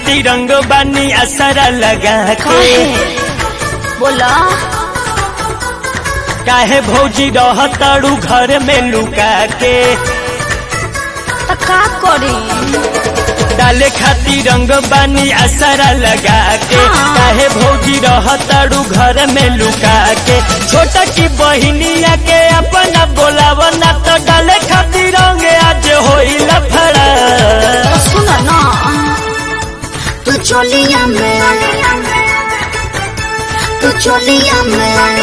खातिर रंग बानी असरा लगा के काहे बोला काहे भौजी रहताड़ू घर में लुका के त का करी डाले खातिर रंग बानी असरा लगा के हाँ। काहे भौजी रहताड़ू घर में लुका के छोटा की बहिनिया के अपना बोलावना तो डाले खातिर रंग आज होई लफड़ा सुन ना तू चोलिया में तू चोलिया में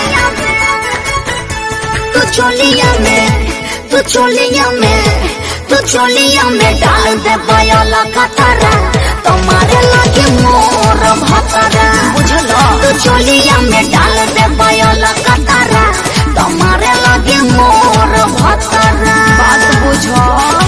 तू चोलिया में तू चोलिया में तू चोलिया में डाल दे बयाला कतरा तुम्हारे लगे मोर भतरा बुझल तू चोलिया में डाल दे बयाला कतरा तुम्हारे लगे मोर भतरा बात बुझ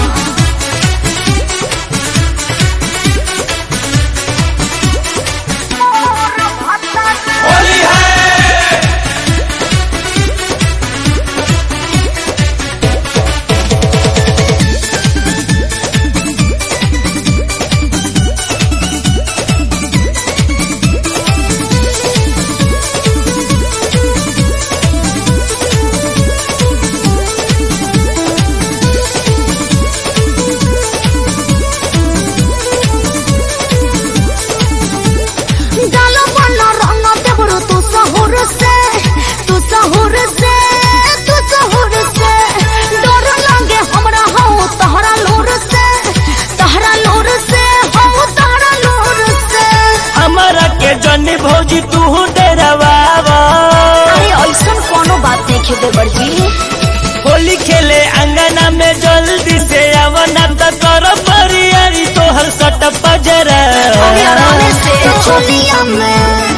डालो बना रंग देवरो तू सहूर से तू सहूर से तू सहूर से डर लागे हमरा हो तहरा लोर से तहरा लोर से हो तहरा लोर से हमारा के जनी भौजी तू डरवावा अरे ऐसन कोनो बात नहीं खेदे बड़जी होली खेले अंगना में जल्दी से आवना तो कर बरियारी तोहर सट पजरा अरे आराम से तू चोलिया में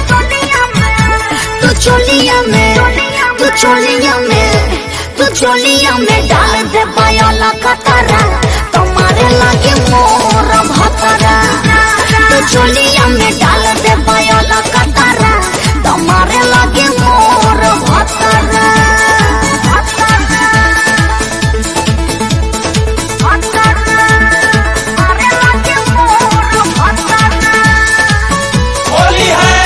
तू चोलिया में तू चोलिया में तू चोलिया में डाल दे बयाला कतरा तुम्हारे लागे मोर भतरा तू चोलिया में डाल दे बयाला कतरा तुम्हारे लागे मोर भतरा तुम्हारे लागे मोर भतरा होली है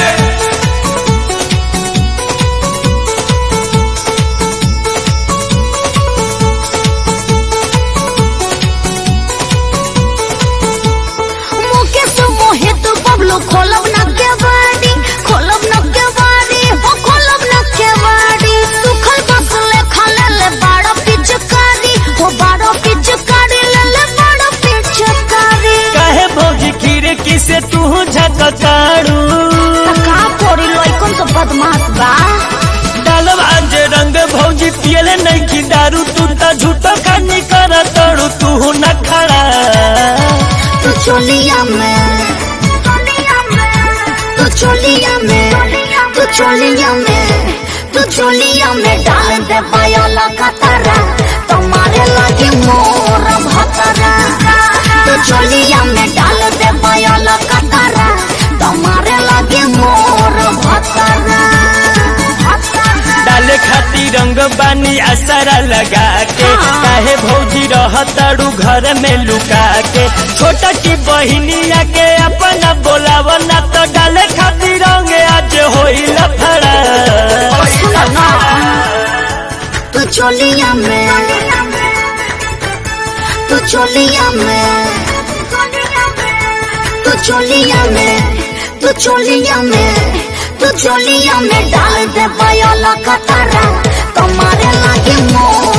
मुकेश मोहित बबलू खोलब न केवाड़ी खोलब न केवाड़ी हो खोलब न केवाड़ी सुखल बसले खले ले बाड़ा पिचकारी हो बाड़ा पिचकारी ले ले बाड़ा पिचकारी काहे भौजी खिड़की से तू झककाड़ू का कोरी लइकन तो बदमाश बा डालब आज रंग भौजी पियले नहीं की दारू तू तो झूठो खानी कर तड़ू तू न खड़ा तू चोलिया में तू चोलिया में तू चोलिया में तू चोलिया में डाल दे बयाला कतरा तुम्हारे लागे मोर भतरा तू चोलिया में डाल दे बयाला कतरा तुम्हारे लागे मोर भतरा डाले खातिर रंग बानी असरा लगा के हाँ। काहे भौजी रहतड़ू घर में लुका के छोटा की बहिनिया के अपना बोलावना तो डाले खातिर रंग आज होई लफड़ा सुन ना तू चोलिया में तू चोलिया में तू चोलिया में तू चोलिया में तू चोलिया में डाल दे बयाला कतरा तुम्हारे लागे मोर